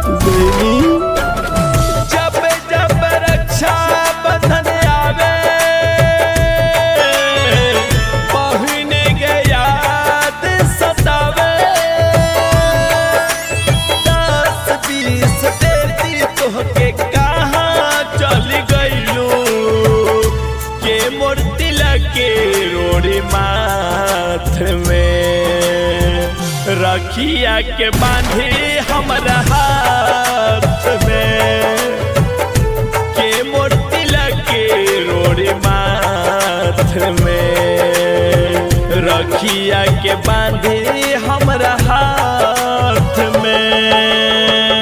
बहनी जब जब रक्षा बंधन आवे पहुने के याद सतावे दस बीस देती तोहके कहाँ चल गइलू के मूर्ति लगे रोड़ी माथ में रखिया के बांधे हमरा हाथ में के मूर्ति लगे रोड़ी माथ में रखिया के बांधे हमरा हाथ में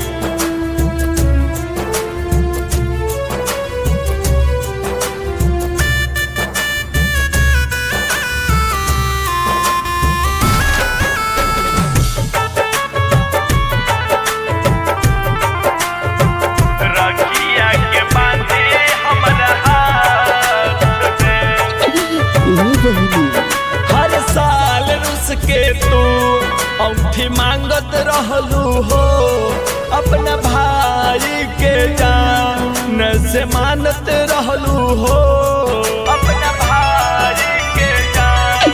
रखिया के बांधे हमरा हाथ में ए बहनी हर साल रुस के तू औठी मांगत रहलू हो अपना भाई के जान से मानत रहलू हो अपना भाई के जान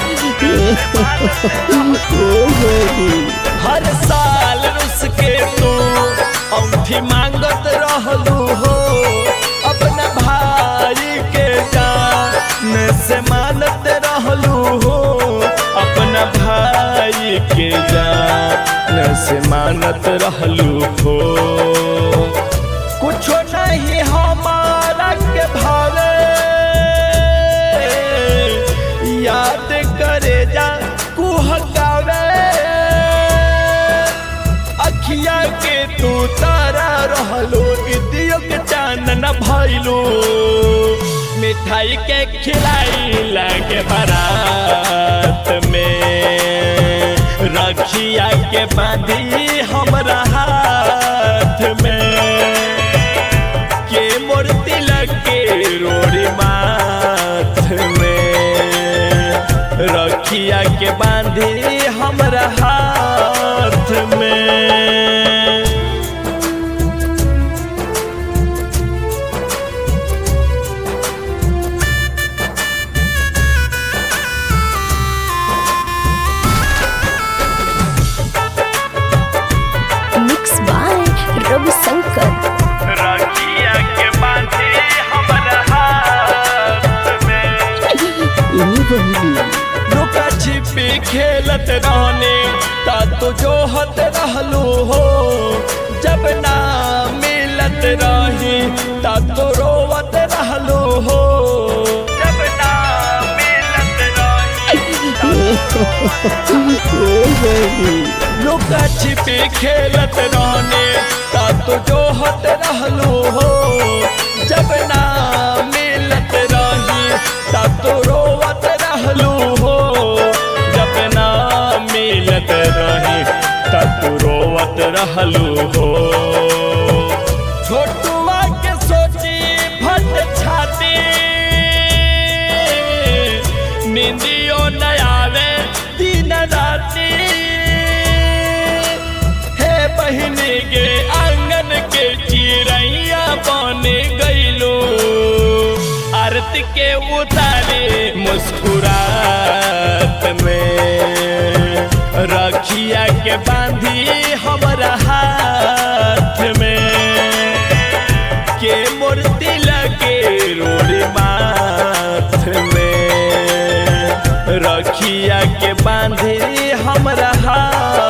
ए बहनी हर साल रुस के तू औठी मांगत रहलू हो अपना भाई के जान से मानत रहलू हो अपना भाई के जान से मानत रहलू हो कुछो नहीं हमारा के भावे याद करे जा कुहकावे अखिया के तू तारा रहलो इदियो के चांदन भइलो मिठाई के खिलाई लगे बारात में रखिया के बांधी हमरा हाथ में के मूर्ति लगे रोड़ी माथ में रखिया के बांधी हमरा हाथ में मिक्स बाय रविशंकर रखिया के बांधी हमरा हाथ में ए बहनी लुका छिपी खेलत रहने ता तो जोहत रहलू हो जब ना मिलत रही ता तो रोवत रहलू हो जब ना मिलत रही ए बहनी लुका छिपी खेलत रहने ता तो जोहत रहलू हो जब ना मिलत रही ता तो रोवत रहलू हो जब ना मिलत रही ता तो रोवत रहलू हो छोटुआ के सोची फट छाती निंदियो न आवे दिन राती हे बहिनी के आंगन के चिड़ैया बन गईलो आरती के उतारे मुस्कुरात में रखिया के बांधी हमरा हाथ में के मूर्ति लगे रोड़ी माथ में रखिया के बांधे हमरा हाथ